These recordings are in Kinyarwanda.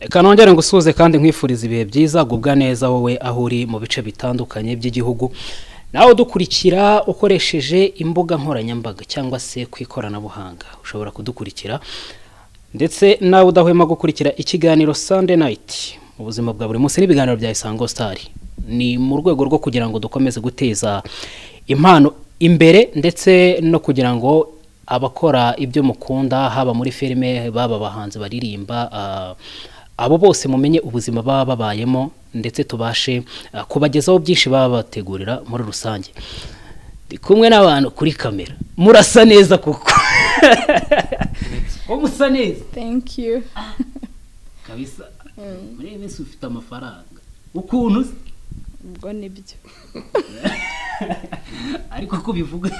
reka nongere ngusuhuze kandi nkwifuriza ibihe byiza gubwa neza wowe aho uri mu bice bitandukanye by'igihugu nawe udukurikira ukoresheje imbuga nkoranyambaga cyangwa se ku ikoranabuhanga ushobora kudukurikira ndetse nawe udahwema gukurikira ikiganiro Sunday night mu buzima bwa buri munsi n'ibiganiro bya Isango Star ni mu rwego rwo kugira ngo dukomeze guteza impano imbere ndetse no kugira ngo abakora ibyo mukunda haba muri filime baba abahanzi baririmba ah, abo bose mumenye ubuzima baba babayemo ndetse tubashe ah, kubagezaho byinshi baba bategurira muri rusange ndi kumwe n'abantu kuri kamera murasa neza kuko ko musa neza Thank you. kabisa muri iyi minsi ufite amafaranga ukuntu se Ubwo nibyo. ariko ko ubivuga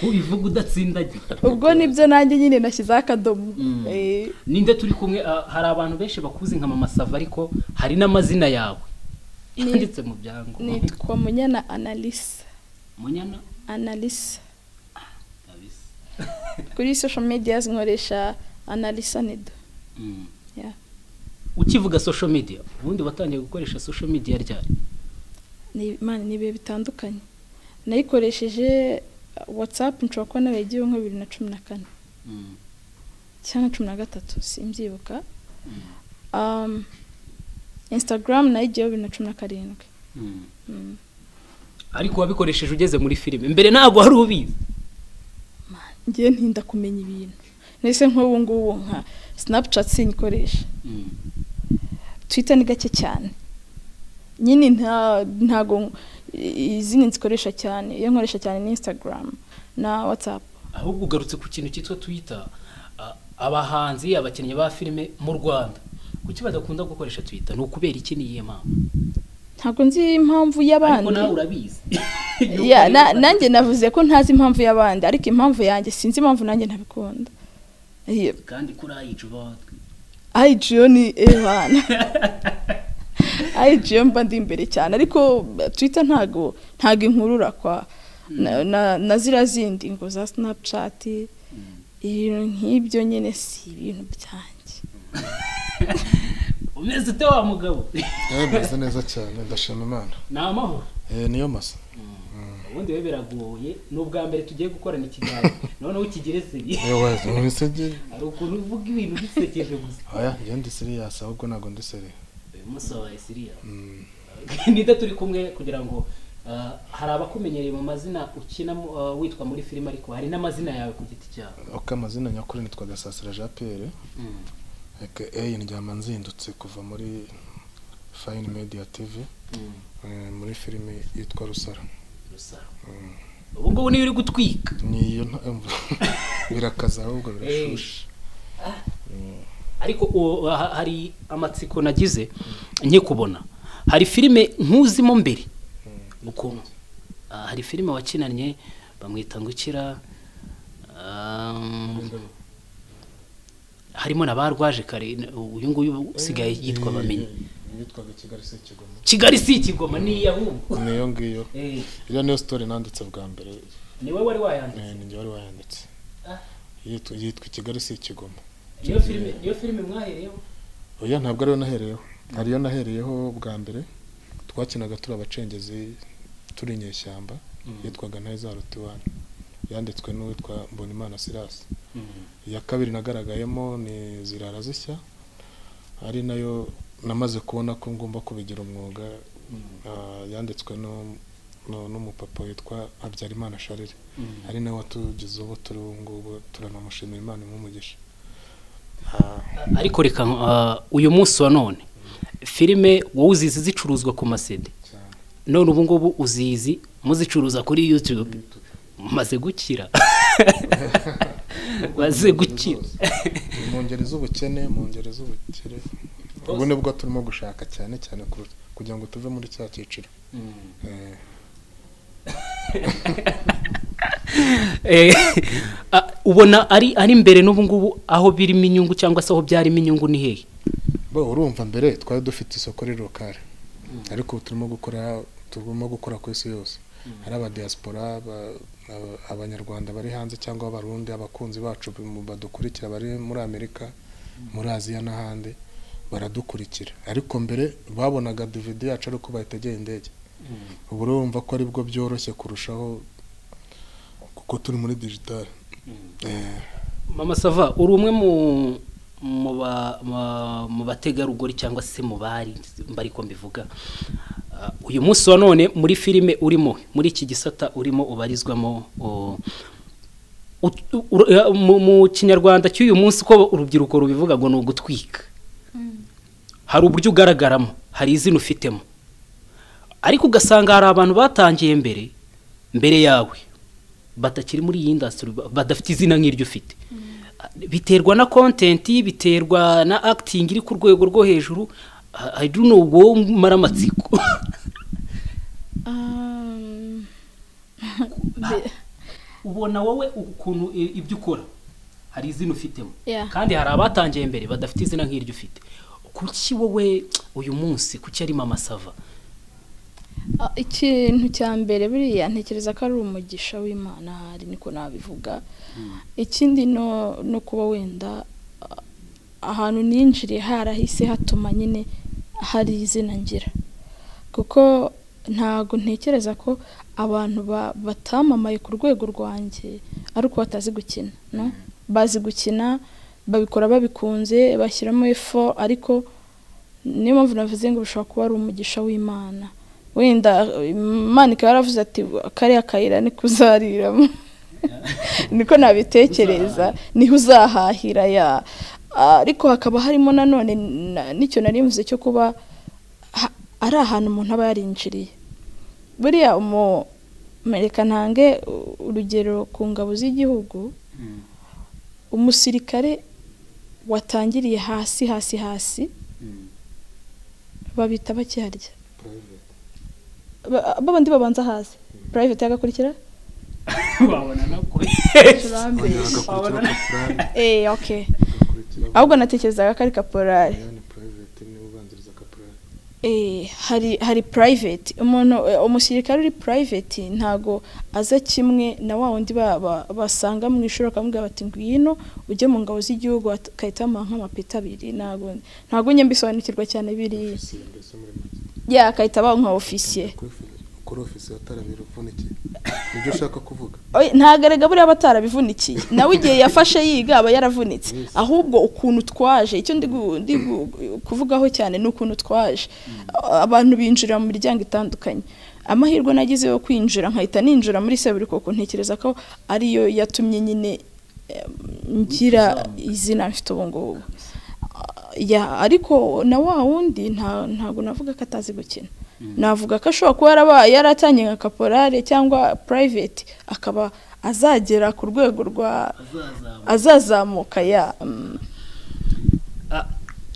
ko ubivuga udatsindagira Ubwo nibyo nanjye nyine nashyizeho akadomo. Eh, ninde turi kumwe ah, hari abantu benshi bakuzi nka mama sava ariko hari n'amazina yawe Ni- yanditse mu byangombwa Nitwa Munyana Analisa. munyana Analisa. kabisa Kuri social media nkoresha Analisa Nido. Mm. Yeah. ukivuga social media ubundi watangiye gukoresha social media ryari Ni Imana ni ibihe bitandukanye. Nayikoresheje uh, WhatsApp nshobora kuba narayigiyeho nka bibiri na cumi na kane Mm. cyangwa na cumi na gatatu simbyibuka. Mm. Um, Instagram nayigiyeho bibiri na cumi na karindwi. Mm. Mm. ariko wabikoresheje ugeze muri filime mbere ntabwo wari ubizi ngiye ntinda kumenya ibintu ndetse nk'ubu ngubu nka sinapucati sinikoresha Mm. twita ni gake cyane nyine nta ntago izindi nzikoresha cyane iyo nkoresha cyane ni instagram na watsapu ahubwo ugarutse ku kintu cyitwa twita a- abahanzi abakinnyi ba filime mu rwanda kuki badakunda gukoresha twita ni ukubera iki niyihe mpamvu ntabwo nzi impamvu ariko y'abandi nawe urabizi Ya, na- nanjye navuze ko ntazi impamvu y'abandi ariko impamvu yanjye sinzi impamvu nanjye ntabikunda Iyo- kandi kuri ayicuba IGO ni Evan. IGO mba ndi imbere cyane ariko Twitter ntago ntago inkurura kwa na, na, na zira zindi ngo za Snapchat ibintu nk'ibyo nyine si ibintu byanjye. umeze ute wa mugabo yewe meze neza cyane ndashima imana ni amahoro Eh, niyo masa ubundi we biragoye ni ubwa mbere tugiye gukorana ikiganiro noneho ukigeretse yewe ntisege hari ukuntu uvuga ibintu bisekeje gusa aya njye ndi siriyasi ahubwo ntabwo ndi siri uyu munsi wabaye siriya Mm. nida turi kumwe kugira ngo ah, hari abakumenyereye mu mazina ukina mu- ah, witwa muri filime ariko hari n'amazina yawe ku giti cyawe uko amazina nyakuri nitwa gasasira jean pierre Mm. aka eyi ndyama nzindutse kuva muri fayini mediya tivi Mm. eh, muri filime yitwa rusara Rusaro. ubu ngubu niyo uri gutwika niyo birakaza ahubwo birashusha ariko uwo- ha- hari amatsiko nagize nke kubona hari filime nkuzimo mbere ukuntu Ah, hari filime wakinanye bamwita ngo ukira um, harimo na ba rwaje kare n- uyu nguyu usigaye yitwa bamenyi yitwaga kigali se kigoma kigali si ikigoma ni iyahubwo niyo ngiyo Eh, iriya niyo sitori nanditse bwa mbere ni wowe wari wayanditse Eh, ni njye wari wayanditse Ah. yitwa yitwa kigali si kigoma niyo filime niyo filime mwahereyeho oya ntabwo ariyo nahereyeho hariyo nahereyeho bwa mbere twakinaga turi abacengezi turi inyeshyamba yitwaga ntayizaro tiwani yanditswe n'uwitwa mbonimana sirasi iya kabiri nagaragayemo ni zirara zishya ari nayo namaze kubona ko ngomba kubigira umwuga ah, yanditswe nu- nu- n'umupapa witwa habyarimana sharire ari nawe watugize ubu turi ubu ngubu turanamushimira imana imumugisha ariko reka ah, uyu munsi wa none filime wowe uzizi zicuruzwa ku masede cyane none ubu ngubu uzizi muzicuruza kuri youtube maze gukira maze gukira Ni mu ngeri z'ubukene mu ngeri z'ubukire ubu ni bwo turimo gushaka cyane cyane ku- kugira ngo tuve muri cya cyiciro Eh, Eh, ah, ubona ari ari mbere n'ubu ngubu aho birimo inyungu cyangwa se aho byarimo inyungu ni hehe bo urumva mbere twari dufite isoko rirokare ariko ubu turimo gukora turimo gukora ku isi yose hari abadiyasipora aba- aba- abanyarwanda bari hanze cyangwa abarundi abakunzi bacu badukurikira bari muri amerika muri aziya n'ahandi baradukurikira ariko mbere babonaga duvide yacu ari uko bayitegeye indege ubu urumva ko aribwo byoroshye kurushaho kuko turi muri digitale mama sava uri umwe mu mu ba- ma- mu bategarugori cyangwa se mu bari mbari ko mbivuga Ah, uyu munsi wa none muri filime urimo muri iki gisata urimo ubarizwamo o- ut- ur- eh, mu- mu kinyarwanda cy'uyu munsi ko urubyiruko rubivuga ngo ni ugutwika hari uburyo ugaragaramo hari izina ufitemo ariko ugasanga hari abantu batangiye mbere mbere yawe batakiri muri iyi indasitiri badafite izina nk'iryo ufite biterwa na kontenti biterwa na akitingi iri ku rwego rwo hejuru I- I don't know, wowe umara amatsiko Um, mbe- ubona wowe ukuntu i- ibyo ukora hari izina ufitemo Yeah. kandi hari abatangiye mbere badafite izina nk'iryo ufite kuki wowe uyu munsi kuki ari mama sava Ah, ikintu cya mbere buriya ntekereza ko ari umugisha w'imana hari niko nabivuga ikindi no no kuba wenda ah, ahantu ninjiriye harahise hatuma nyine hari izina ngira kuko ntago ntekereza ko abantu ba- batamamaye ku rwego rwanjye ari uko batazi gukina no bazi gukina babikora babikunze bashyiramo effort ariko niyo mpamvu navuze ngo bishobora kuba ari umugisha w'imana wenda imana ikaba yaravuze ati kariya kayira ni kuzariramo niko nabitekereza niho uzahahira ya ariko hakaba harimo nanone na- n'icyo nari mvuze cyo kuba ha- ari ahantu umuntu aba yarinjiriye buriya umu mereka ntange u- urugero ku ngabo z'igihugu umusirikare watangiriye hasi hasi hasi babita bakiharya Ba- ba bandi babanza hasi private yagakurikira wabona nako agakurikiraho kaporari eh okay agakurikiraho ahubwo natekerezaga ko ari kaporari ni purayiveti niwe ubanziriza kaporari Eh, hari hari private umuntu eh, umusirikare uri private ntago aza kimwe na wa wundi ba- ba- basanga mu ishuri bakamubwira bati ngwino ujye mu ngabo z'igihugu at- ukahita bamuha nk'amapeti abiri ntago ntago njye mbisobanukirwa cyane biriya ofisiye mbese muri make ya akahita bamuha nka ofisiye Kuri ofi- kuri ofisiye atarabira upfunikiye nibyo ushaka kuvuga Oya, ntagarega buriya batarabivunikiye nawe igihe yafashe yiga aba yaravunitse ahubwo ukuntu twaje icyo ndi gu- ndi gu- kuvugaho cyane ni ukuntu twaje A- abantu binjira mu miryango itandukanye amahirwe nagize yo kwinjira nkahita ninjira muri seburikoko ntekereza ko ariyo yatumye nyine eh, ngira izina mfite ubu ngubu Ah, ya ariko na wa wundi nta- ntabwo navuga ko atazi gukina navuga ko ashobora kuba yarabaye yaratangiye nka kaporale cyangwa private akaba azagera ku rwego rwa azazamuka ya mm. Ah,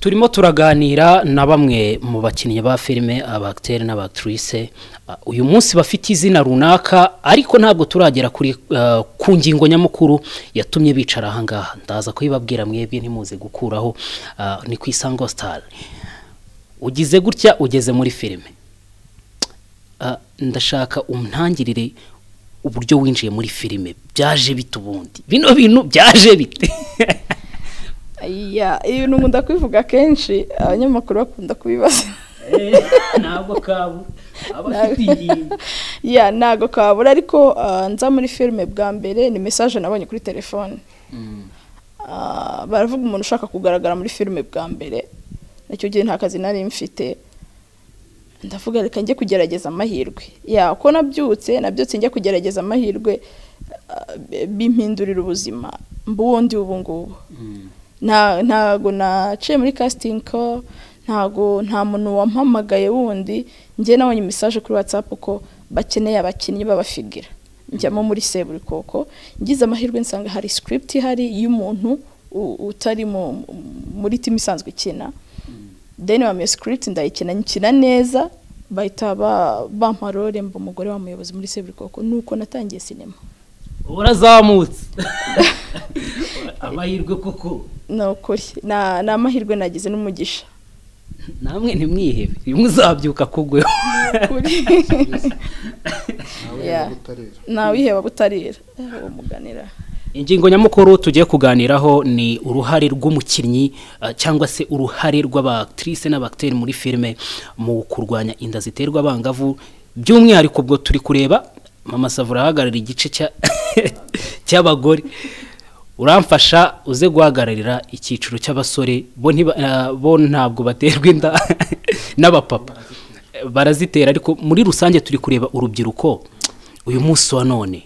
turimo turaganira na bamwe mu bakinnyi ba filime abagiteri n'abagitirise uyu munsi bafite izina runaka ariko ntabwo turagera kuri ah, ku ngingo nyamukuru yatumye bicara ahangaha ndaza kuyibabwira mwebwe ntimuze gukuraho ah, ni ku isango sitari ugize gutya ugeze muri filime Ah, ndashaka untangirire uburyo winjiye muri filime byaje bite ubundi bino bintu byaje bite ya ibi ni nkunda kubivuga kenshi abanyamakuru bakunda kubibaza ntabwo kabu aba Ntabwo- ya ntabwo kabura ariko ah, nza muri filime bwa mbere ni mesaje nabonye kuri telefone Ah, baravuga umuntu ushaka kugaragara muri filime bwa mbere icyo gihe nta kazi nari mfite ndavuga reka njye kugerageza amahirwe ya ko nabyutse nabyutse njya kugerageza amahirwe ah, bimpindurira ubuzima mbundi ubu ngubu nta ntago naciye muri casting call ntago nta muntu wampamagaye wundi njye nabonye message kuri whatsapp ko bakeneye abakinnyi babafigira njyamo muri seburikoko ngize amahirwe nsanga hari script ihari y'umuntu u- utari mu- muri timu isanzwe ikina then bamenya script ndayikina nkina neza bahita ba- bampa role mba umugore wa muyobozi muri seburikoko nuko natangiye sinema urazamutse amahirwe koko ni ukuri Na- ni amahirwe nagize n'umugisha namwe ntimwihebe rimwe uzabyuka kugweho kuri nawe Yeah. niba utarera ntawiheba butarira uwo muganira ingingo nyamukuru tugiye kuganiraho ni uruhare rw'umukinnyi eh, cyangwa se uruhare rw'abatrice n'abacteri muri filime mu kurwanya inda ziterwa abangavu by'umwihariko ubwo turi kureba mama savura ahagarara igice cya- cy'abagore uramfasha uze guhagararira icyiciro cy'abasore bo ntiba- eh, bo ntabwo baterwa inda n'abapapa Eh, barazitera ariko muri rusange turi kureba urubyiruko uyu munsi wa none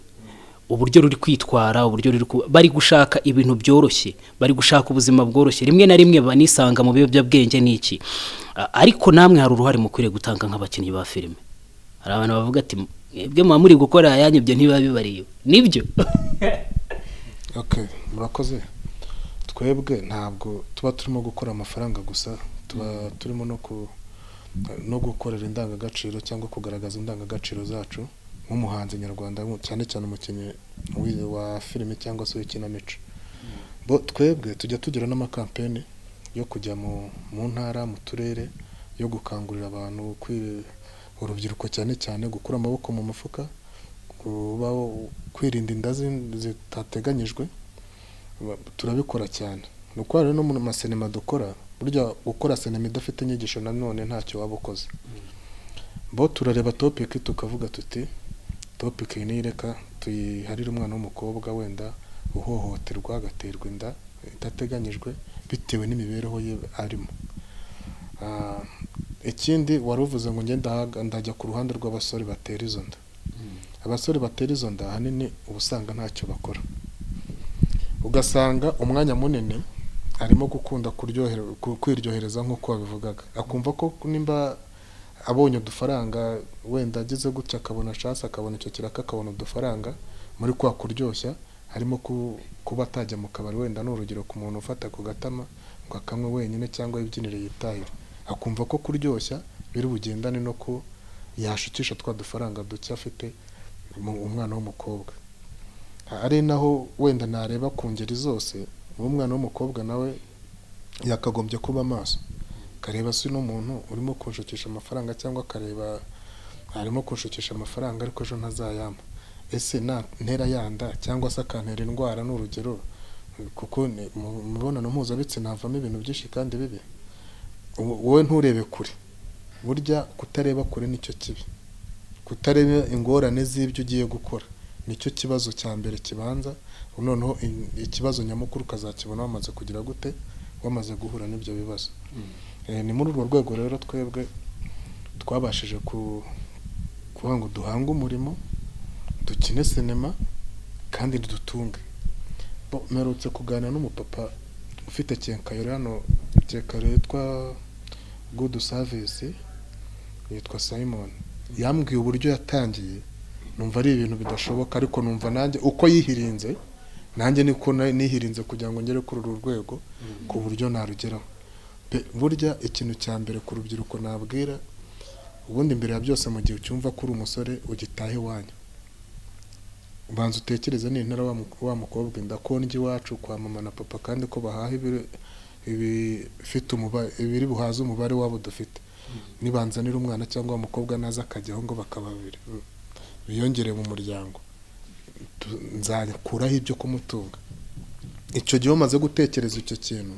uburyo ruri kwitwara uburyo ruri ku- bari gushaka ibintu byoroshye bari gushaka ubuzima bworoshye rimwe na rimwe banisanga mu biyobyabwenge n'iki A- ariko namwe hari uruhare mu kwiriye gutanga nk'abakinnyi ba filime hari abantu bavuga ati mwebwe muba muri gukora ayanyu ibyo ntibiba bibareba nibyo Okay, murakoze twebwe ntabwo tuba turimo gukora amafaranga gusa tuba turimo no ku no gukorera indangagaciro cyangwa kugaragaza indangagaciro zacu nk'umuhanzi nyarwanda mu- cyane cyane umukinnyi wi- wa filime cyangwa se w'ikinamico bo twebwe tujya tugira n'amakampeni yo kujya mu, mu ntara mu turere yo gukangurira abantu kwi- urubyiruko cyane cyane gukura amaboko mu mufuka kuba kwirinda inda zi- zitateganyijwe ba- turabikora cyane ni uko rero no mu masinema dukora burya gukora sinema idafite inyigisho nanone ntacyo waba ukoze bo turareba topiki tukavuga tuti topiki ni reka tuyiharire umwana w'umukobwa wenda uhohoterwa agaterwa inda idateganyijwe bitewe n'imibereho ye arimo Ah, ikindi wari uvuze ngo ngenda ndajya ku ruhande rw'abasore batera izo nda abasore batera izo nda ahanini uba usanga ntacyo bakora ugasanga umwanya munini arimo gukunda kuryohere- ku- kwiryohereza nk'uko wabivugaga akumva ko nimba abonye udufaranga wenda agize gutya akabona shansi akabona icyo kiraka akabona udufaranga muri kwa kuryoshya harimo ku- kuba atajya mu kabari wenda ni urugero ku muntu ufata ku gatama ngo akanywe wenyine cyangwa yibyinire yitahire akumva ko kuryoshya biri bugendane no ku yashukisha twa dufaranga duke afite mu- umwana w'umukobwa ari naho wenda nareba ku ngeri zose umwana w'umukobwa nawe yakagombye kuba amaso akareba si n'umuntu urimo kunshukisha amafaranga cyangwa akareba arimo kunshukisha amafaranga ariko ejo ntazayampa ese na ntera yanda cyangwa se akantera indwara ni urugero kuko ni- mu mu mibonano mpuzabitsina havamo ibintu byinshi kandi bibi Wo- wowe nturebe kure burya kutareba kure nicyo kibi kutareba ingorane z'ibyo ugiye gukora nicyo kibazo cya mbere kibanza noneho in- ikibazo nyamukuru ukazakibona wamaze kugira gute wamaze guhura n'ibyo bibazo Eh, ni muri urwo rwego rero twebwe twabashije ku- kuvuga ngo duhange umurimo dukine sinema kandi dutunge Bo, mperutse kuganira n'umupapa ufite kenkayori hano kenkayori yitwa good service yitwa simon yambwiye uburyo yatangiye numva ari ibintu bidashoboka ariko numva nanjye uko yihirinze nanjye niko na- nihirinze kugira ngo ngere kuri uru rwego ku buryo narugeraho Pe, burya ikintu cya mbere ku rubyiruko nabwira ubundi mbere ya byose mu gihe ucyumva ko uri umusore ugitahe iwanyu ubanza utekereze nintera wa mu- wa mukobwa inda ko ndya iwacu kwa mama na papa kandi ko bahaha ibiri- ibifite umubare ibiri buhaze umubare wabo dufite nibanzanira umwana cyangwa umukobwa naza akajyaho ngo bakaba babiri biyongere mu muryango Tu- nzakuraho ibyo kumutunga icyo gihe umaze gutekereza icyo kintu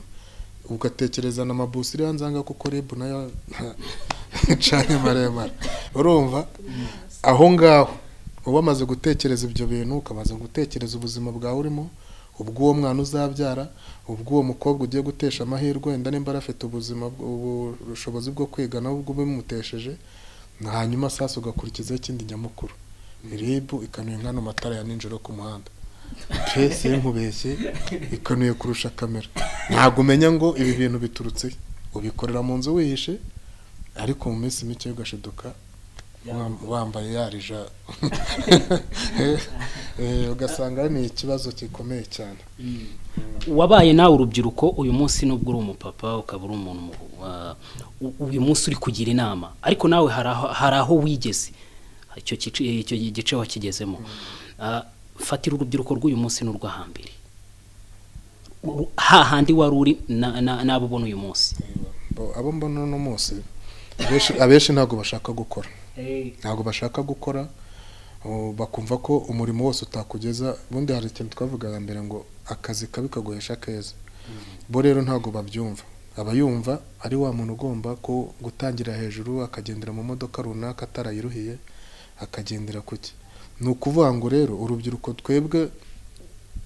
ugatekereza na mabusi iriya nzanga kuko rebu nayo ncanye maremare urumva aho ngaho uba wamaze gutekereza ibyo bintu ukamaze gutekereza ubuzima bwawe urimo ubw'uwo mwana uzabyara ubw'uwo mukobwa ugiye gutesha amahirwe wenda nimba arafite ubuzima ubu- ubushobozi bwo kwiga nawe ubwo bimutesheje hanyuma sasa ugakurikizaho ikindi nyamukuru ribu ikanuye nk'ano matara ya nijoro ku muhanda pe sinkubeshye ikanuye kurusha kamera ntabwo umenya ngo ibi bintu biturutse he. ubikorera mu nzu wihishe ariko mu minsi mike ugashiduka wam- wambaye yarija Eh, eh, ugasanga ni ikibazo gikomeye cyane wabaye nawe urubyiruko uyu munsi nubwo uri umupapa ukaba uri umuntu mu- wa- u- uyu munsi uri kugira inama ariko nawe hari aho- hari aho wigeze icyo gice- icyo gice wakigezemo Ah, fatira urubyiruko rw'uyu munsi n'urwo hambere Ru- hahandi wari uri na- na- n'abo ubona uyu munsi Bo- abo mbona uno munsi abenshi- abenshi ntabwo bashaka gukora ntabwo bashaka gukora Oh, bakumva ko umurimo wose utakugeza ubundi hari ikintu twavugaga mbere ngo akazi kabi kaguhesha keza bo rero ntabwo babyumva aba yumva ari wa muntu ugomba ko gutangira hejuru akagendera mu modoka runaka atarayiruhiye akagendera ku cye ni ukuvuga ngo rero urubyiruko twebwe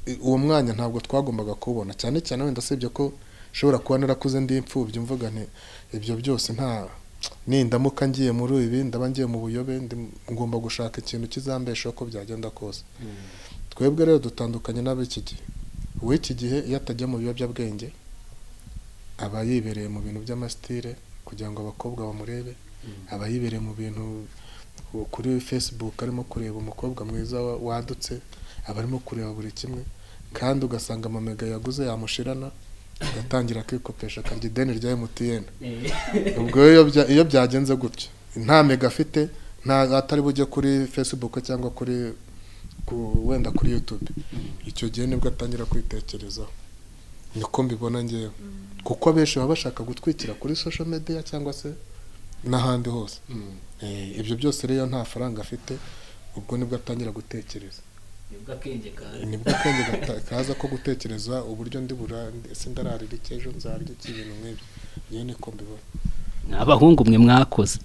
i- uwo mwanya ntabwo twagombaga kubona cyane cyane wenda usibye ko ushobora kuba narakuze ndi imfubyi mvuga nti ibyo byose nta nindamuka ngiye muri ibi ndaba ngiye mu buyobe ndi- ngomba gushaka ikintu kizambesha uko byagenda kose twebwe rero dutandukanye n'ab'iki gihe uw'iki gihe iyo atajya mu biyobyabwenge aba yibereye mu bintu by'amasitire kugira ngo abakobwa bamurebe aba yibereye mu bintu kuri facebook arimo kureba umukobwa mwiza wa- wadutse aba arimo kureba buri kimwe kandi ugasanga amamega yaguze yamushirana agatangira akikopesha akarya ideni rya emutiyeni ubwo rero iyo bya- iyo byagenze gutyo nta mega afite nta atari bujye kuri facebook cyangwa kuri ku- wenda kuri youtube icyo gihe nibwo atangira kwitekerezaho niko mbibona ngewe kuko abenshi baba bashaka gutwikira kuri social media cyangwa se n'ahandi hose Eh, ibyo byose rero nta faranga afite ubwo nibwo atangira gutekereza nibwo akenge kaza nibwo akenge gata- kaza ko gutekereza uburyo ndibura ese ndararira iki ejo nzarya iki ibintu nk'ibyo ngewe niko mbibona ni abahungu mwe mwakoze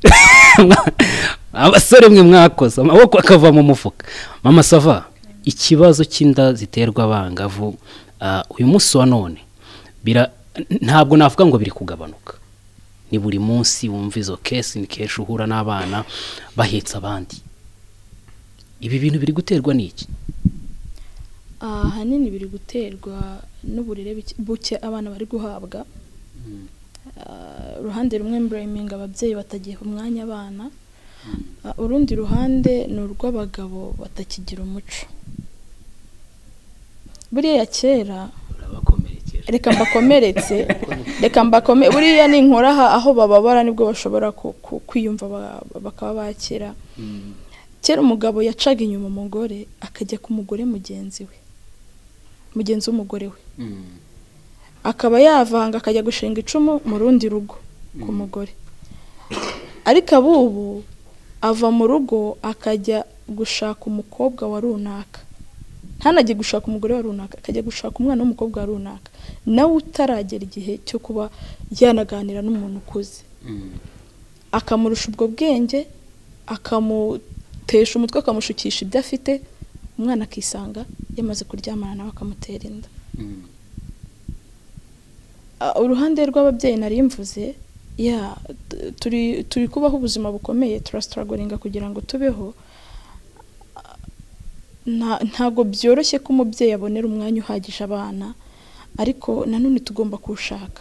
abasore mwe mwakoze amaboko akava mu mufuka mama sava ikibazo cy'inda ziterwa abangavu ah, uyu munsi wa none bira- ntabwo navuga ngo biri kugabanuka ni buri munsi wumva izo kesi ni kenshi uhura n'abana bahetse abandi ibi bintu biri guterwa n'iki ahanini biri guterwa n'uburere buke- buke abana bari guhabwa Ah, uruhande rumwe mburayiminga ababyeyi batagiha umwanya abana Ah, urundi ruhande ni urw'abagabo batakigira umuco buriya kera urabakomerekeje reka mbakomeretse reka mbakome buriya ninkora aha aho bababara nibwo bashobora ku- ku- kwiyumva ba- bakaba bakira kera umugabo yacaga inyuma umugore akajya ku mugore mugenzi we mugenzi w'umugore we akaba yavanga akajya gushinga icumu mu rundi rugo ku mugore ariko abubu ava mu rugo akajya gushaka umukobwa wa runaka ntanajye gushaka umugore wa runaka akajya gushaka umwana w'umukobwa wa runaka nawe utaragera igihe cyo kuba yanaganira n'umuntu ukuze akamurusha ubwo bwenge akamutesha umutwe akamushukisha ibyo afite umwana akisanga yamaze kuryamana nawe akamutera inda Ah, uruhande rw'ababyeyi nari mvuze ya t- turi turi kubaho ubuzima bukomeye turasitaragoringa kugira ngo tubeho Ah, nta- ntabwo byoroshye ko umubyeyi abonera umwanya uhagije abana ariko nanone tugomba kuwushaka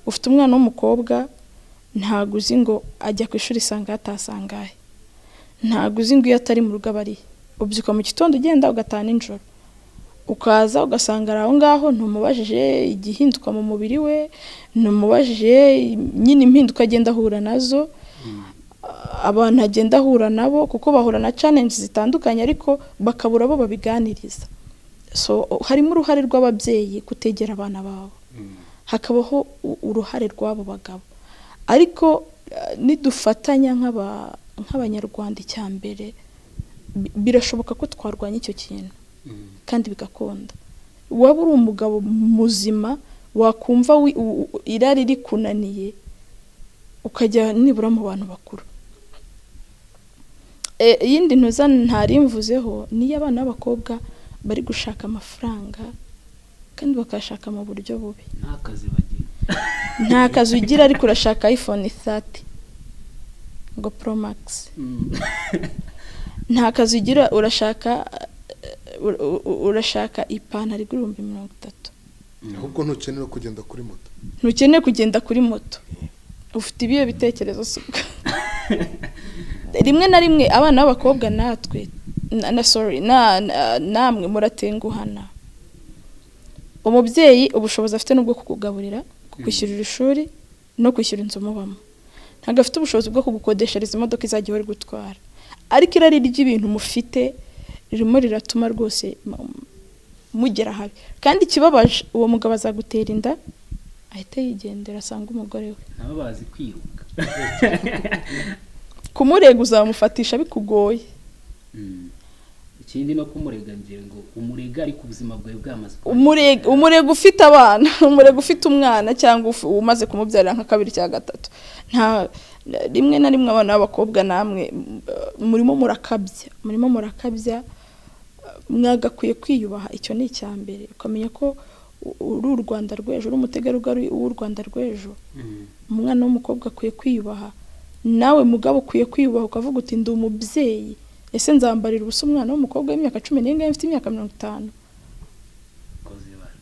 ufite umwana w'umukobwa ntabwo uzi ngo ajya ku ishuri isanga hatasangahe ntabwo uzi ngo iyo atari mu rugo aba arihe ubyuka mu gitondo ugenda ugataha nijoro ukaza ugasanga ari aho ngaho ntumubajije igihinduka mu mubiri we ntumubajije nyine impinduka agenda ahura nazo abantu agenda ahura nabo kuko bahura na challenge zitandukanye ariko bakabura abo babiganiriza so harimo uruhare rw'ababyeyi kutegera abana babo hakabaho u- uruhare rw'abo bagabo ariko eh, nidufatanya nk'aba- nk'abanyarwanda icya mbere bi- birashoboka ko twarwanya icyo kintu kandi bigakunda waba uri umugabo muzima wakumva wi- u- u- irari rikunaniye ukajya nibura mu bantu bakuru E, iyindi ntuza ntarimvuzeho niyo abana b'abakobwa bari gushaka amafaranga kandi bakayashaka mu buryo bubi n'akazi bagira nta kazi ugira ariko urashaka iphone thati ngo poromagisi nta kazi ugira urashaka eh, u- u- urashaka ipantaro igura ibihumbi mirongo itatu ahubwo ntukenera kugenda kuri moto ntukeneye kugenda kuri moto ufite ibihe bitekerezo sibwo rimwe na rimwe abana b'abakobwa natwe na, na sorry na- na- namwe muratenguhana umubyeyi ubushobozi afite nubwo kukugaburira kukwishyurira ishuri no kwishyura inzu mubamo ntabwo afite ubushobozi bwo kugukodeshereza imodoka izajya ihora igutwara ariko irari ry'ibintu mufite ririmo riratuma rwose mu- mugera habi kandi ikibabaje uwo mugabo azagutera inda ahita yigendera asanga umugore we nabo bazi kwiruka kumurega uzamufatisha bikugoye ikindi no kumurega ngira ngo umurega ari ku buzima bwawe bwamaze umurega umurega ufite abana umurega ufite umwana cyangwa uf- umaze kumubyarira nka kabiri cyangwa gatatu nta rimwe na rimwe abana b'abakobwa namwe m- murimo murakabya murimo murakabya mwagakwiye kwiyubaha icyo ni icya mbere ukamenya ko u- uri u rwanda rw'ejo uri umutegarugori w'u rwanda rw'ejo Mhm. umwana w'umukobwa akwiye kwiyubaha nawe mugabo ukwiye kwiyubaha ukavuga uti ndi umubyeyi ese nzambarira ubusa umwana w'umukobwa w'imyaka cumi n'ingahe mfite imyaka mirongo itanu Koze ibara.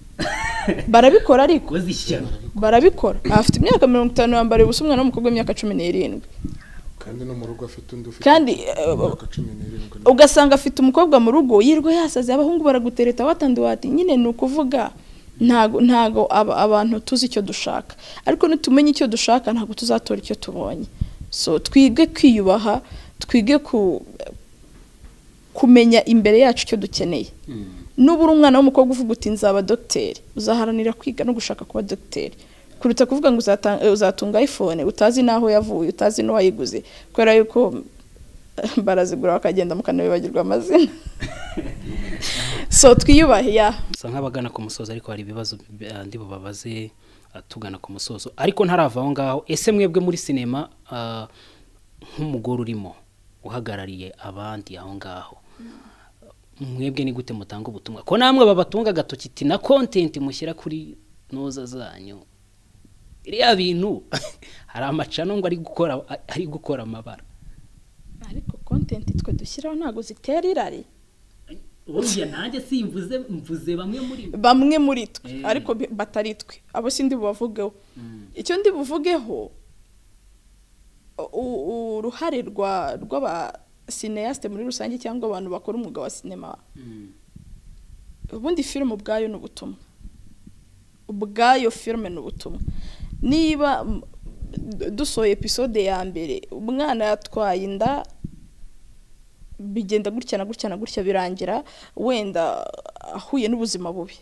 barabikora ariko Koze ishyano barabikora afite imyaka mirongo itanu yambariye ubusa umwana w'umukobwa w'imyaka cumi n'irindwi kandi no mu rugo afite undi ufite kandi eh, imyaka cumi n'irindwi ugasanga afite umukobwa mu rugo yirwa yasaze abahungu baragutereta watandi nyine ni ukuvuga ntago ntago aba- abantu tuzi icyo dushaka ariko nitumenya icyo dushaka ntabwo tuzatora icyo tubonye so twige kwiyubaha twige ku kumenya imbere yacu icyo dukeneye Mhm. nuba uri umwana w'umukobwa uvuga uti nzaba dogiteri uzaharanira kwiga no gushaka kuba dogiteri kuruta kuvuga ngo uzata- eh, uzatunga iphone utazi n'aho yavuye utazi n'uwayiguze kubera yuko eh, barazigura bakagenda mukanabibagirwa amazina so twiyubahe ya bisa nk'abagana ku musozo ariko hari ibibazo eh, ndi bubabaze eh, tugana ku musozo ariko ntarava aho ngaho ese mwebwe muri sinema ah, nk'umugore urimo uhagarariye abandi aho ngaho mwebwe ni gute mutanga ubutumwa ko namwe babatunga agatoki iti na kontenti mushyira kuri noza zanyu biriya bintu hari amacano ngo ari gukora ari gukora amabara ariko kontenti twe dushyiraho ntabwo zitera irari burya nanjye simvuze mvuze bamwe muri bo bamwe muri twe Eh. ariko bi- batari twe abo si ndi bubavugeho icyo ndi buvugeho u- uruhare rwa rw'abasineyasite muri rusange cyangwa abantu bakora umwuga wa sinema ubundi filime ubwayo ni ubutumwa ubwayo filime ni ubutumwa niba mm, dusohoye episode ya mbere umwana yatwaye inda bigenda gutya na gutya na gutya birangira wenda ahuye n'ubuzima bubi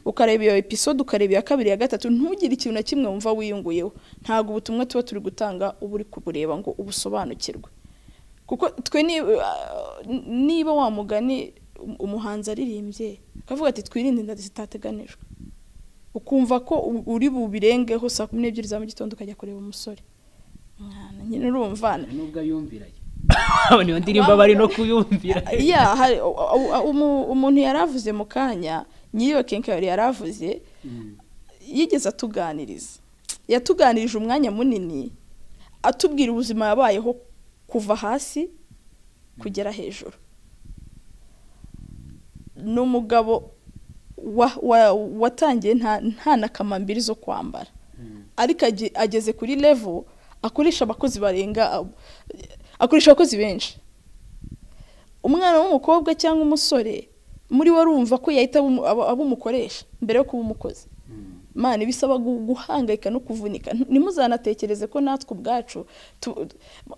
ukareba iyo episode ukareba iya kabiri iya gatatu ntugire ikintu na kimwe wumva wiyunguyeho ntabwo ubutumwa tuba turi gutanga uba uri kubureba ngo ubusobanukirwe kuko twe ni- ah, niba wa mugani um- umuhanzi aririmbye akavuga ati twirinde inda zitateganijwe ukumva ko u- uri bubirengeho saa kumi n'ebyiri za mu gitondo ukajya kureba umusore mwana nyine urumva nubwo ayumvirayo niyo ndirimbo bari no kuyumvira ya hari u- u- umu- umuntu yaravuze mu kanya nyiriyo kenkayori yaravuze Mm. yigeze atuganiriza yatuganirije umwanya munini atubwira ubuzima yabayeho kuva hasi kugera hejuru ni umugabo wa- wa- watangiye nta- nta na kamambiri zo kwambara Mm. ariko age- ageze kuri level akoresha abakozi barenga abo- akoresha abakozi benshi umwana w'umukobwa cyangwa umusore muri we arumva ko yahita abu- aba aba umukoresha mbere yo kuba umukozi Mm. mani bisaba gu- guhangayika no kuvunika Ntu- ntimuzanatekereze ko natwe ubwacu tu-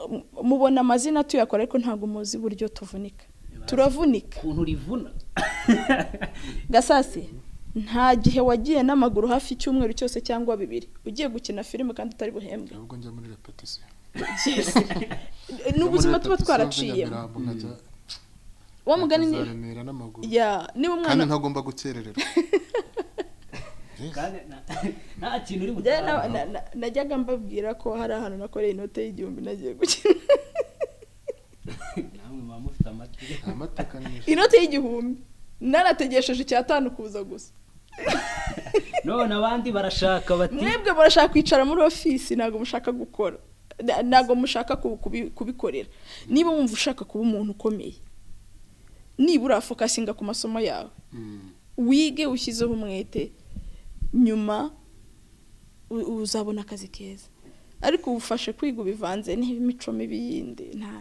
mu- mubona amazina tuyakora ariko ntabwo muzi uburyo tuvunika turavunika ukuntu rivuna gasasi nta gihe wagiye n'amaguru hafi icyumweru cyose cyangwa bibiri ugiye gukina filime kandi utari buhembwe ahubwo njya muri repetisiyo ni ubuzima tuba twaraciye twaraciyemo wa mugani ni remera n'amaguru ya niba kandi umwana ntagomba gukerererwa kandi nta- nta kintu uri Njyewe na- butanga na- na- najyaga mbabwira ko hari ahantu nakoreye inote y'igihumbi nagiye gukina namwe muba mufite amatwi amateka ni inote y'igihumbi narategesheje icyatanu kuza gusa none abandi barashaka bati mwebwe murashaka kwicara muri ofisi ntabwo mushaka gukora Na- ntabwo mushaka ku- kubi- kubikorera niba wumva ushaka kuba umuntu ukomeye nibura fokasinga ku masomo yawe Mm. wige ushyizeho umwete nyuma u- uzabona akazi keza ariko ufashe kwiga ubivanze n'imico mibi yindi nta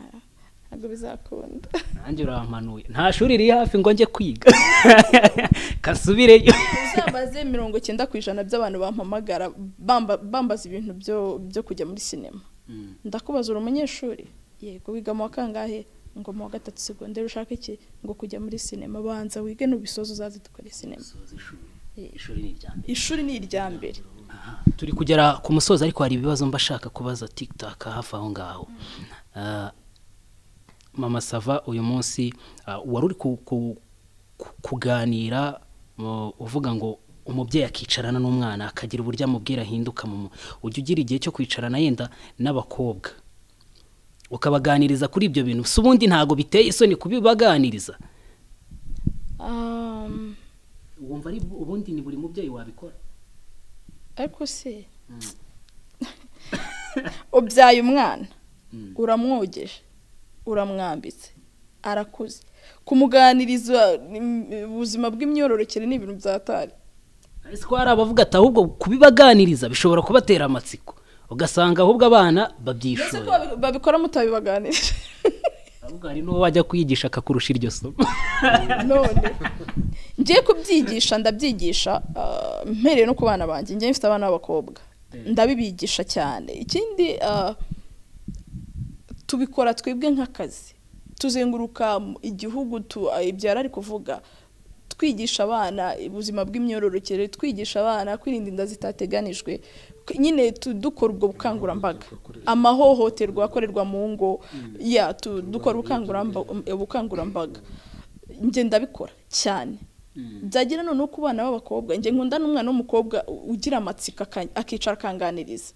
ntabwo bizakunda nanjye urampanuye nta shuri riri hafi ngo njye kwiga kasubireyo uzabaze mirongo icyenda ku ijana by'abantu bampamagara bamba- bambaza ibintu byo- byo kujya muri sinema Mm. ndakubaza uri umunyeshuri yego wiga mu wa kangahe ngo mu wa gatatu segonderi ushaka iki ngo kujya muri sinema banza wige n'ubisoza uzaze dukore sinema Soza ishuri ishuri ni irya mbere ishuri ni irya mbere Aha, turi kugera ku musozi ariko hari ibibazo mba shaka kubaza tikitaka hafi aho ngaho Ah, mama sava uyu munsi ah, wari uri ku- ku- ku- kuganira mu- uvuga ngo umubyeyi akicarana n'umwana akagira uburyo amubwira ahinduka mu mu- ujya ugira igihe cyo kwicarana yenda n'abakobwa ukabaganiriza kuri ibyo bintu si ubundi ntabwo biteye isoni kubibaganiriza Um, wumva ari ubundi ni buri mubyeyi wabikora ariko se ubyaye umwana Mm. uramwogeje uramwambitse arakuze kumuganiriza mm, ubuzima bw'imyororokere ni ibintu byatari ese ko hari abavuga ati ahubwo kubibaganiriza bishobora kubatera amatsiko ugasanga ahubwo abana mbese ko babyishoye babi- babikora mutabibaganirije ahubwo hari n'uwo wajya kwigisha akakurusha iryo somo none ngiye kubyigisha ndabyigisha ah, mpereye no ku bana banjye ngiye mfite abana b'abakobwa ndabibigisha cyane ikindi ah, tubikora twebwe nk'akazi tuzenguruka mu- igihugu tu- ah, ibyara ari kuvuga twigisha abana ubuzima bw'imyororokere twigisha abana kwirinda inda zitateganijwe K- nyine tu- dukora ubwo bukangurambaga amahohoterwa akorerwa mu ngo ya tu- dukora ubukanguramba- ubukangurambaga njye ndabikora cyane byagira noneho ku bana b'abakobwa njye nkunda n'umwana w'umukobwa u- ugira amatsiko aka- akicara akanganiriza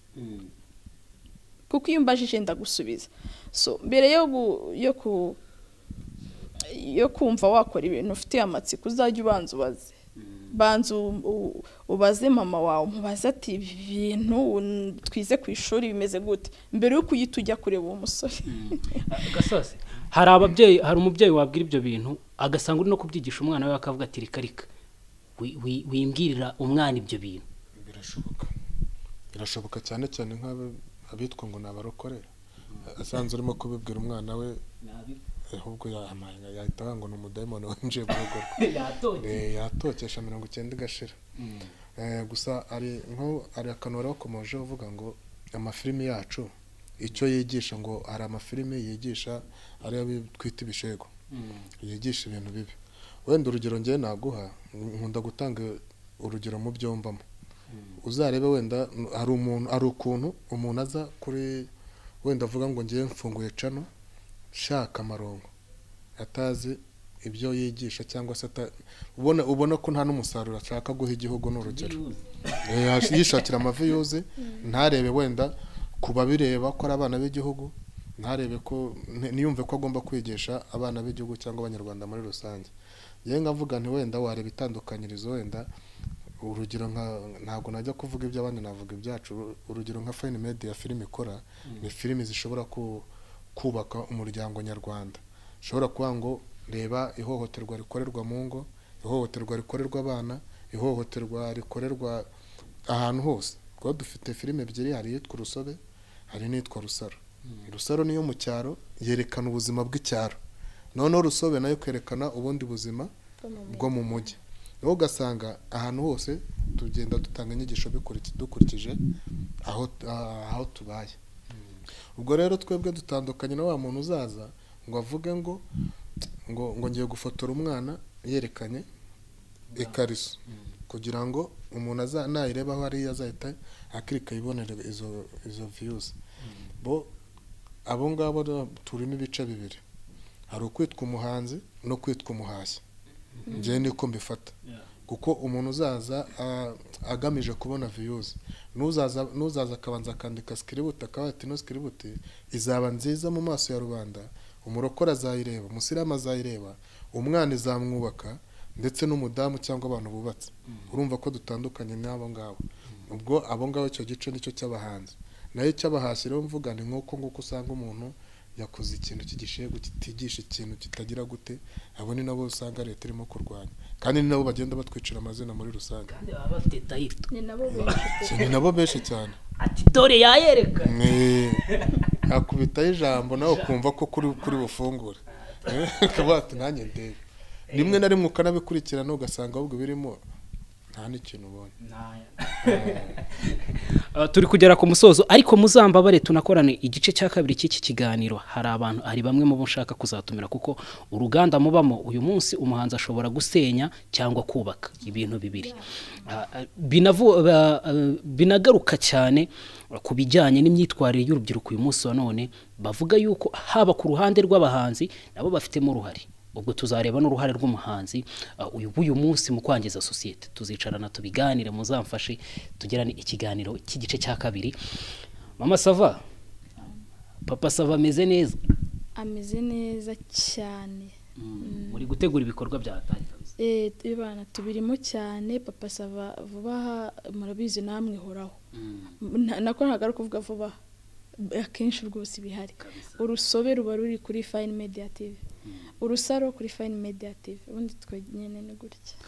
kuko iyo umbajije ndagusubiza so mbere yo gu- yo ku yo kumva wakora ibintu ufitiye amatsiko uzajya ubanza ubaze banza u- u- ubaze mama wawe umubaze ati ibi bintu n- twize ku ishuri bimeze gute mbere yo kuyita ujya kureba uwo musore gasozi hari ababyeyi hari umubyeyi wabwira ibyo bintu agasanga uri no kubyigisha umwana we akavuga ati reka reka wi- wi- wimbwirira umwana ibyo bintu birashoboka birashoboka cyane cyane nk'abo- abitwa ngo ni abarokore asanze urimo kubibwira umwana we ahubwo yahamanga yahita avuga ngo ni umudayimoni winjiye mu rugo rwe Eh, yatokesha mirongo icyenda igashira Eh, gusa hari nko hari akantu wari wakomeje uvuga ngo amafilimi yacu icyo yigisha ngo hari amafilimi yigisha ariyo twita ibishego yigisha ibintu bibi wenda urugero ngewe naguha nkunda gutanga urugero mu byombamo uzarebe wenda n- hari umuntu hari ukuntu umuntu aza kuri wenda avuga ngo ngewe mfunguye cano shaka amarongo atazi ibyo yigisha cyangwa se ata- ubona ubona ko nta n'umusaruro ashaka guha igihugu ni urugero Eh, yash- yishakira amavi yuze ntarebe wenda ku babireba ko ari abana b'igihugu ntarebe ko nti- ntiyumve ko agomba kwigisha abana b'igihugu cyangwa abanyarwanda muri rusange yewe nkavuga nti wenda wareba itandukanyirizo wenda urugero nka ntabwo najya kuvuga iby'abandi navuga ibyacu Uru- urugero nka fayini medi ya filime ikora ni filime zishobora ku- kubaka umuryango nyarwanda ushobora kuba ngo reba ihohoterwa rikorerwa mu ngo ihohoterwa rikorerwa abana ihohoterwa rikorerwa ahantu hose kuba dufite filime ebyiri hari iyitwa urusobe hari n'iyitwa rusaro rusaro niyo mu cyaro yerekana ubuzima bw'icyaro noneho rusobe nayo kwerekana ubundi buzima bwo mu mujyi niho ugasanga ahantu hose tugenda dutanga inyigisho bikuri- dukurikije aho ah, aho tubaye ubwo rero twebwe dutandukanye na wa muntu uzaza ngo avuge ngo ngo ngo ngiye gufotora umwana yerekanye ikariso kugira ngo umuntu aza- nayireba aho ari azahita akirika yibonere izo izo viyuzi bo abo ngabo rero turimo ibice bibiri hari ukwitwa umuhanzi no kwitwa umuhashyi njyewe niko mbifata kuko umuntu uzaza a- agamije kubona viyuzi n'uzaza n'uzaza akabanza akandika sikiributi akaba ati ino sikiributi izaba nziza mu maso ya rubanda umurokore azayireba umusiramu azayireba umwana izamwubaka ndetse n'umudamu cyangwa abantu bubatse urumva ko dutandukanye n'abo ngabo ubwo abo ngabo icyo gice nicyo cy'abahanzi nayo icy'abahanzi rero mvuga ni nk'uko nguko usanga umuntu yakoze ikintu cy'igishegu kitigisha ikintu kitagira gute abo ni nabo usanga leta irimo kurwanya kandi ni nabo bagenda batwicira amazina muri rusange kandi baba bafite tayito ni nabo benshi Si ni nabo benshi cyane ati dore yayereka Ni- yakubitaho ijambo nawe ukumva ko kuri kuri bufungure Eh, ukaba wati nanjye ndebe rimwe na rimwe ukanabikurikirana ugasanga ahubwo birimo nta n'ikintu ubonye Ah, turi kugera ku musozo ariko muzambabare tunakorane igice cya kabiri cy'iki kiganiro hari abantu hari bamwe mu bo nshaka kuzatumira kuko uruganda mubamo uyu munsi umuhanzi ashobora gusenya cyangwa kubaka ibintu bibiri Ah, ah, binavu- ba- ah, binagaruka cyane ku bijyanye n'imyitwarire y'urubyiruko uyu munsi wa none bavuga yuko haba ku ruhande rw'abahanzi nabo bafitemo uruhare ubwo tuzareba n'uruhare rw'umuhanzi uh, uyu b'uyu munsi mu kwangiza sosiyete tuzicarana tubiganire muzamfashe tugirane ikiganiro cy'igice cya kabiri mama sava papa sava ameze neza ameze neza cyane muri gutegura ibikorwa byatangira Eh, ibana tubirimo cyane papa sava vuba aha murabizi namwe horaho Na- nako ntabwo ari ukuvuga vuba aha. B- akenshi rwose ibihari urusobe ruba ruri kuri fine media tv urusaro kuri fine media tv ubundi twe nyine ni gutya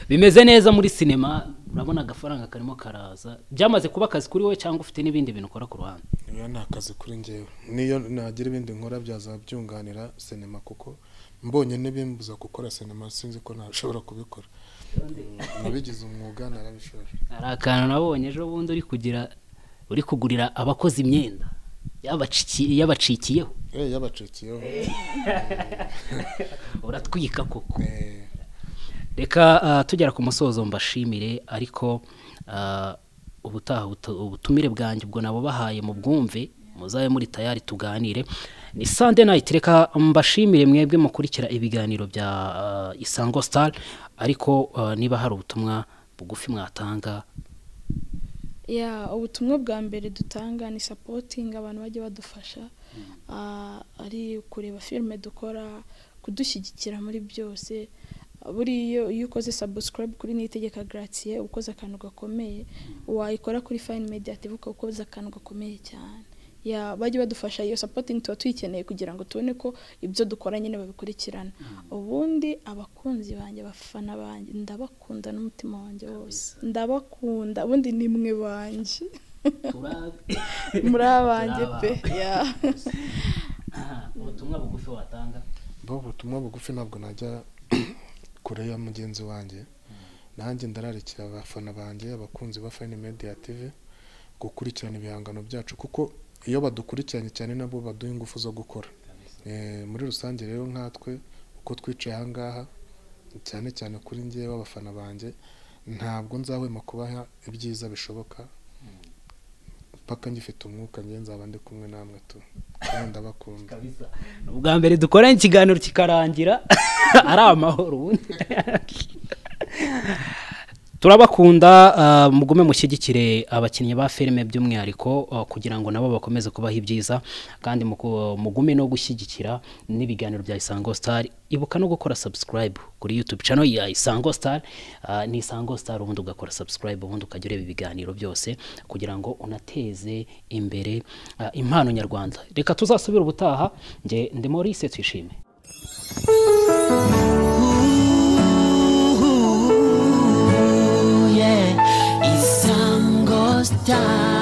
bimeze neza muri sinema urabona agafaranga karimo karaza byamaze kuba akazi kuri wowe cyangwa ufite n'ibindi bintu ukora ku ruhande niyo ni akazi kuri ngewe niyo nagira ibindi nkora byaza byunganira sinema kuko mbonye n'ibimbuza gukora sinema sinzi ko ntashobora kubikora nabigize umwuga narabishoje hari akantu nabonye ejo bundi uri kugira uri kugurira abakozi imyenda yabacikiye- yabacikiyeho Eh, yabacikiyeho uratwika koko Eh, reka ah, tugera ku musozo mbashimire ariko ah, ubutaha butu- ubutumire bwanjye ubwo nabubahaye mu bwumve muzabe muri tayari tuganire ni sande nayiti reka mbashimire mwebwe mukurikira ibiganiro bya ah, isango star ariko ah, niba hari ubutumwa bugufi mwatanga ya ubutumwa bwa mbere dutanga ni sapotingi abantu bajya badufasha Ah, ari kureba filime dukora kudushyigikira muri byose buriya iyo ukoze sabusikarayibu kuri niyitegeka garatiye uba ukoze akantu gakomeye wayikora kuri fayini mediyativu ukaba ukoze akantu gakomeye cyane ya bajya badufasha iyo sapotingi tuba tuyikeneye kugira ngo tubone ko ibyo dukora nyine babikurikirana ubundi abakunzi banjye abafana banjye ndabakunda n'umutima wanjye wose ndabakunda ubundi ni mwe banjye muri abanjye pe ya ubutumwa bugufi watanga bo ubutumwa bugufi ntabwo najya kure ya mugenzi wanjye nanjye ndararikira abafana banjye abakunzi ba fayini mediya tivi gukurikirana ibihangano byacu kuko iyo badukurikiranye cyane nabo baduha ingufu zo gukora Eh, muri rusange rero nkatwe uko twicaye ahangaha cyane cyane kuri ngewe abafana banjye ntabwo nzahwema kubaha ibyiza bishoboka mpaka ngifite umwuka njye nzaba ndi kumwe namwe tu kandi ndabakunda kabisa ni ubwa mbere dukora ikiganiro kikarangira ari amahoro ubundi turabakunda ah, mugume mushyigikire abakinnyi ba filime by'umwihariko ah, kugira ngo nabo bakomeze kubaha ibyiza kandi mugu- mugume no gushyigikira n'ibiganiro bya isango star ibuka no gukora subscribe kuri youtube channel ya isango star ah, ni isango star ubundi ugakora subscribe ubundi ukajya ureba ibiganiro byose kugira ngo unateze imbere ah, impano nyarwanda reka tuzasubire ubutaha nge ndi Maurice twishime Ooh, yeah. Isango Star.